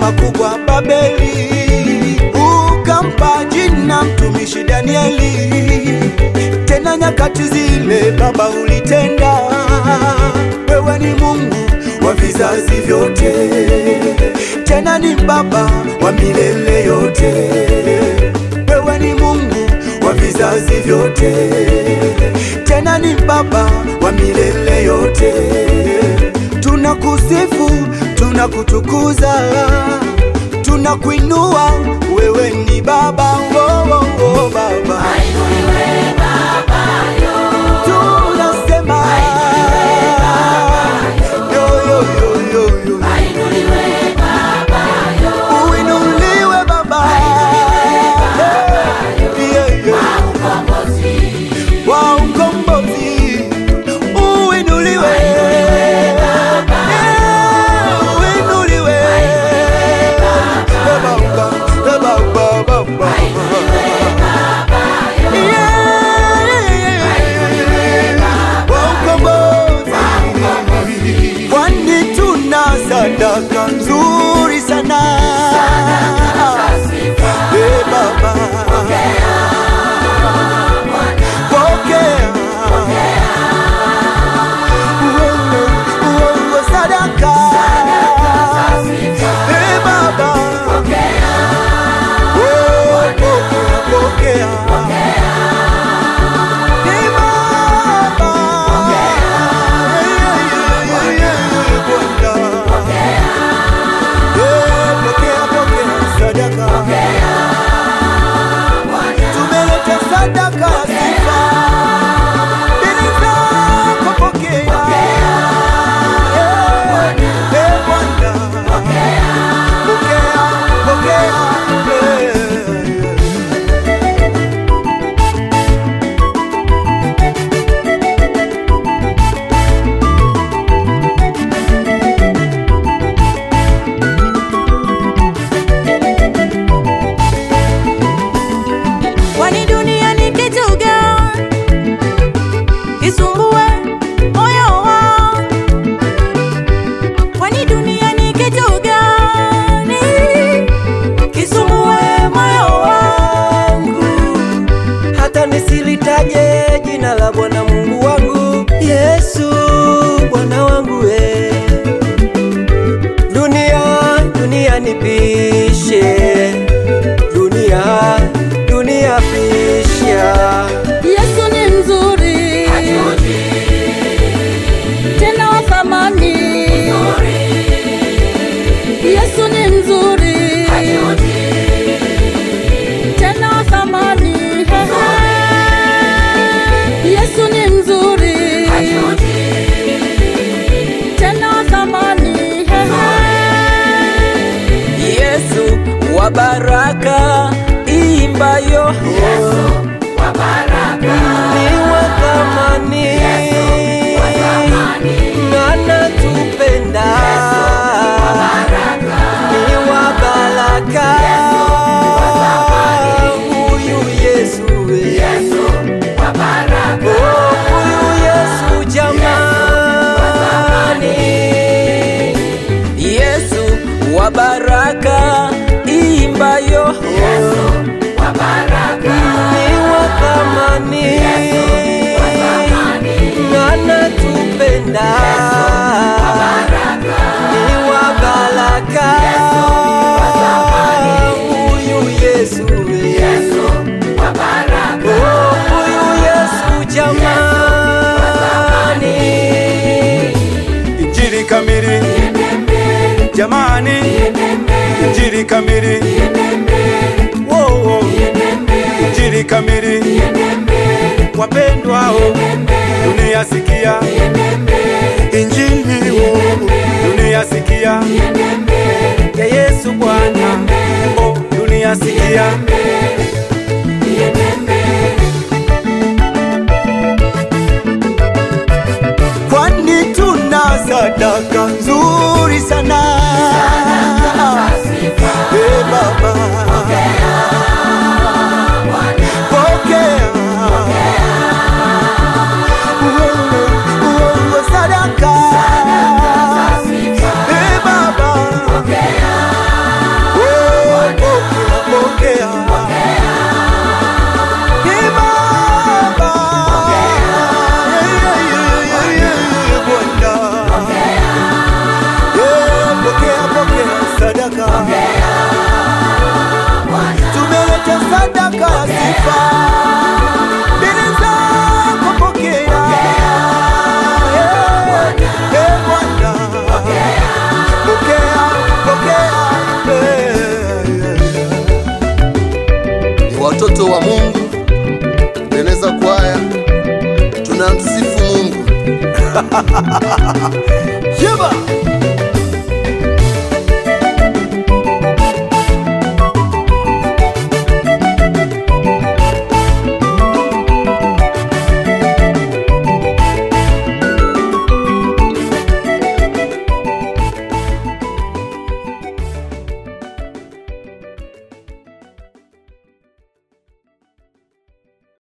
makubwa Babeli, ukampa jina mtumishi Danieli. Tena nyakati zile Baba ulitenda, wewe ni Mungu wa vizazi vyote, tena ni Baba wa milele yote. Wewe ni Mungu wa vizazi vyote, tena ni Baba wa milele yote. Tunakusifu, tunakutukuza, tunakuinua, wewe ni Baba, oh, oh, oh, Baba. Tunasema yo, yo, yo, yo, yo. Uinuliwe Baba, Yeah, yeah. wa ukombozi uinuliwe, Yeah, uinuliwe. Baba, Baba, Baba, Baba. Yeah, wa ukombozi. Kwani tuna sadaka nzuri sana Eh, Baba pokea Uongo, uongo sadaka Eh, Baba Oh, pokea, pokea Eh, Baba Yeah, yeah, yeah, Bwana. Eh, pokea, pokea sadaka tumeleta sadaka ya sifa mbele zako, pokea Eh, eh, Bwana. Pokea, pokea, eh. Kwani dunia ni kitu gani kisumbue moyo wangu? Kwani dunia ni kitu gani kisumbue moyo wangu? hata nisilitaje jina la Bwana Mungu wangu Yesu Bwana wangu we. Dunia dunia nipishe, dunia dunia pisha, Yesu ni mzuri tena wa thamani. Yesu ni mzuri tena wa thamani. Yesu ni mzuri tena wa thamani. Yesu wa baraka imbayo ni wa thamani, anatupenda ni wa baraka, huyu Yesu we. Oh, huyu Yesu jamani, Yesu wa baraka imbayo ni wa thamani, anatupenda ni wa baraka, huyu Yesu we. Oh, huyu Yesu jamani, Injili kamili jamani, Injili kamili Wo, wo. Injili kamili wapendwao, dunia sikia Injili wo, dunia sikia ya Yesu Bwana, oh, dunia sikia kwani tuna sadaka nzuri sana Eh, Baba pokea uongo, uongo sadaka Eh, Baba watoto wa Mungu, Beneza kwaya, tunamsifu Mungu. Yeba!